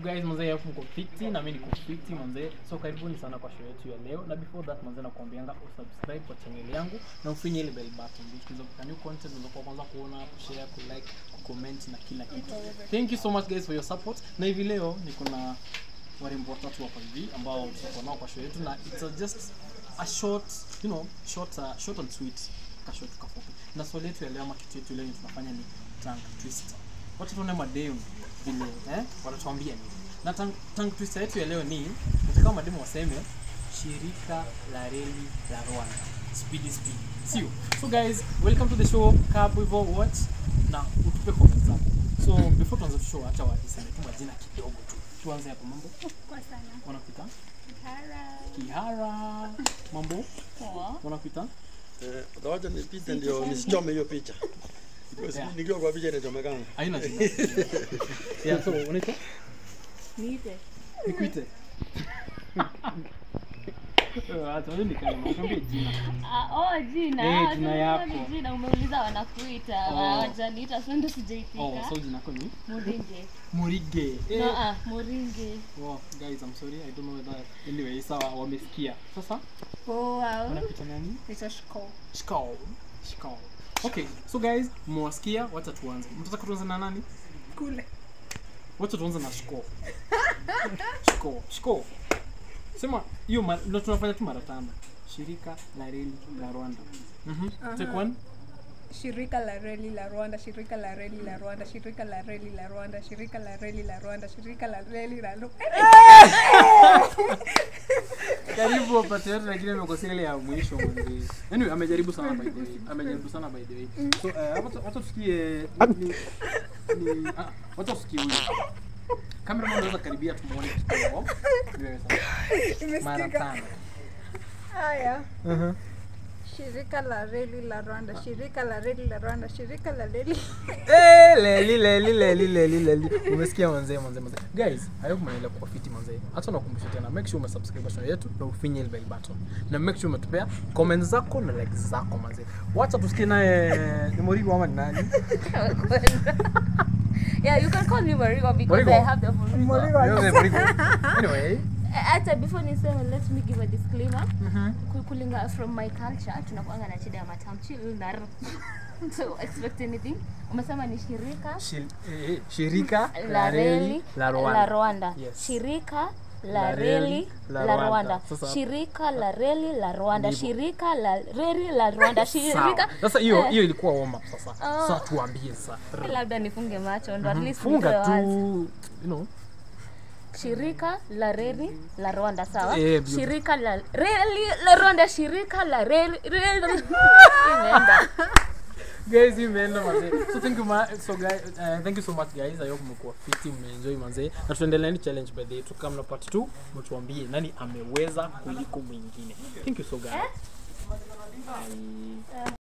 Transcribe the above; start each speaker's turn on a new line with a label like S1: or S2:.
S1: guys manze hapo mko fiti na mimi niko fiti manze so karibuni sana kwa show yetu ya leo na before that manze nakuambianga usubscribe kwa channel yangu na ufinye ile bell button because of new content unakuwa kwanza kuona kushare kulike kucomment na kila kitu thank you so much guys for your support na hivi leo niko na warembo watatu hapa hivi ambao tutakuwa nao kwa show yetu na it's a just a short you know short uh, short and sweet ka short kafupi na swali yetu ya leo ama kitu yetu leo tunafanya ni tongue twister wacha tuone mademu vile eh wanatuambia nini na tongue, tongue twister yetu ya leo ni nataka mademu waseme shirika la reli la Rwanda speedy speed sio so guys welcome to the show kaa hapo hivyo watch na utupe comments zako so before tuanze show acha waseme tu majina kidogo tu tuanze hapo mambo
S2: Kwa sana.
S1: wanakuita
S2: Kihara.
S1: Kihara mambo
S2: Poa.
S1: wanakuita
S3: Eh, utawacha nipite ndio nisichome hiyo picha. Because
S1: Yeah.
S3: Nikiwa kwa picha inachomekana.
S1: haina jina yeah so unaitwa
S2: Niite.
S1: nikuite Acha wewe nikae nikwambie jina.
S2: Ah, oh, jina.
S1: Eh,
S2: Ah,
S1: jina
S2: sasa
S1: yako.
S2: ni Jina umeuliza wanakuita.
S1: Oh.
S2: Hawajaniita sasa ndio sijaitika.
S1: Oh, so jina lako ni
S2: Muringe.
S1: Murige. Eh.
S2: No, ah, Muringe.
S1: Wow, guys, I'm sorry. I don't know whether anyway, sawa wamesikia. Sasa
S2: Poa.
S1: wanakuita nani?
S2: Naitwa Shiko.
S1: Shikao. Shikao. Okay, so guys, mwasikia, wacha tuanze. Mtataka tuanze na nani?
S2: Kule.
S1: Wacha tuanze na Shiko. Shiko. Shiko. Sema hiyo ma- ndio tunafanya tu mara tano. Shirika la reli la Rwanda. Mhm. Take one.
S4: Shirika la reli la Rwanda, shirika la reli la Rwanda, shirika la reli la Rwanda, shirika la reli la Rwanda, shirika la reli la Rwanda.
S1: Karibu wapate yote lakini amekosea ile ya mwisho mwanzo. Anyway, amejaribu sana by the way. Amejaribu sana by the way. So, eh, wacha wacha tusikie ni ni ah, wacha tusikie huyu. Kamera unaweza karibia tumuone kidogo. Wewe sasa. Mara
S4: Imesikika.
S1: tano.
S4: Haya. Shirika la reli la Rwanda, shirika la reli la Rwanda, shirika la reli.
S1: Eh, leli leli leli leli leli. Umesikia manzee manzee manzee. Guys, hayo mnaelewa kwa fiti manzee. Hata nakumbusha tena, make sure umesubscribe channel yetu na ufinye ile bell button. Na make sure umetupea comments zako na likes zako manzee. Wacha tusikie naye ni Morigo ama ni nani?
S2: Yeah, you can call me Marigo because
S1: Marigo.
S2: I have the full
S1: Wewe Morigo. Anyway,
S2: hata before niseme let me give a disclaimer
S1: mhm.
S2: Ku- kulinga from my culture tunakuanga na shida ya matamshi L na R. so expect anything umesema ni shirika
S1: Shil- eh, eh, shirika
S2: la reli
S1: la
S2: la
S1: Rwanda.
S2: Rwanda.
S1: Yes.
S2: Shirika
S1: La
S2: la
S1: reli
S2: reli
S1: la
S2: la
S1: Rwanda.
S2: Rwanda.
S1: Sasa-
S2: Shirika la reli la Rwanda.
S1: Ndivyo.
S2: Shirika la reli la Rwanda.
S1: Sawa.
S2: Shirika
S1: Sasa hiyo
S2: Eh,
S1: hiyo ilikuwa warm up sasa.
S2: Oh.
S1: Sasa tuambie sasa.
S2: labda nifunge macho ndo at least
S1: Funga
S2: nitoe
S1: tu,
S2: wazi.
S1: you know.
S2: Shirika la reli la Rwanda sawa?
S1: Eh, beautiful.
S2: Shirika la reli la Rwanda. Shirika la reli reli imeenda.
S1: guys imeenda manze so thank you ma so guys uh, thank you so much guys i hope mmekuwa fiti mmeenjoy manze na tuendelea ni challenge by the way tukamna part 2 mtuambie nani ameweza kuliko mwingine thank you so guys Bye.